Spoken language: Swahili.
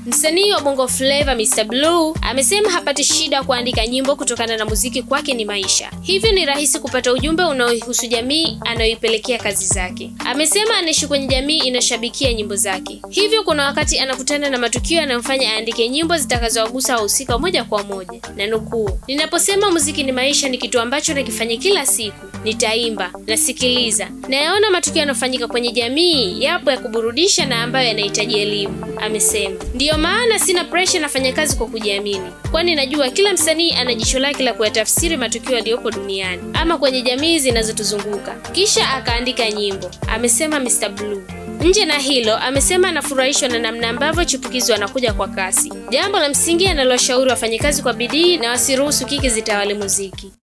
Msanii wa Bongo Flava Mr Blue amesema hapati shida kuandika nyimbo kutokana na muziki kwake ni maisha, hivyo ni rahisi kupata ujumbe unaoihusu jamii anayoipelekea kazi zake. Amesema anaishi kwenye jamii inashabikia nyimbo zake, hivyo kuna wakati anakutana na matukio yanayomfanya aandike nyimbo zitakazowagusa wahusika moja kwa moja, na nukuu, ninaposema muziki ni maisha, ni kitu ambacho nakifanya kila siku nitaimba, nasikiliza, nayaona matukio yanayofanyika kwenye jamii, yapo ya kuburudisha na ambayo yanahitaji elimu, amesema. Ndiyo maana sina presha, nafanya kazi kwa kujiamini, kwani najua kila msanii ana jicho lake la kuyatafsiri matukio yaliyopo duniani ama kwenye jamii zinazotuzunguka, kisha akaandika nyimbo, amesema Mr Blue. Nje na hilo, amesema anafurahishwa na namna ambavyo chipukizi wanakuja kwa kasi, jambo la msingi analowashauri wafanyakazi kwa bidii na wasiruhusu kiki zitawale muziki.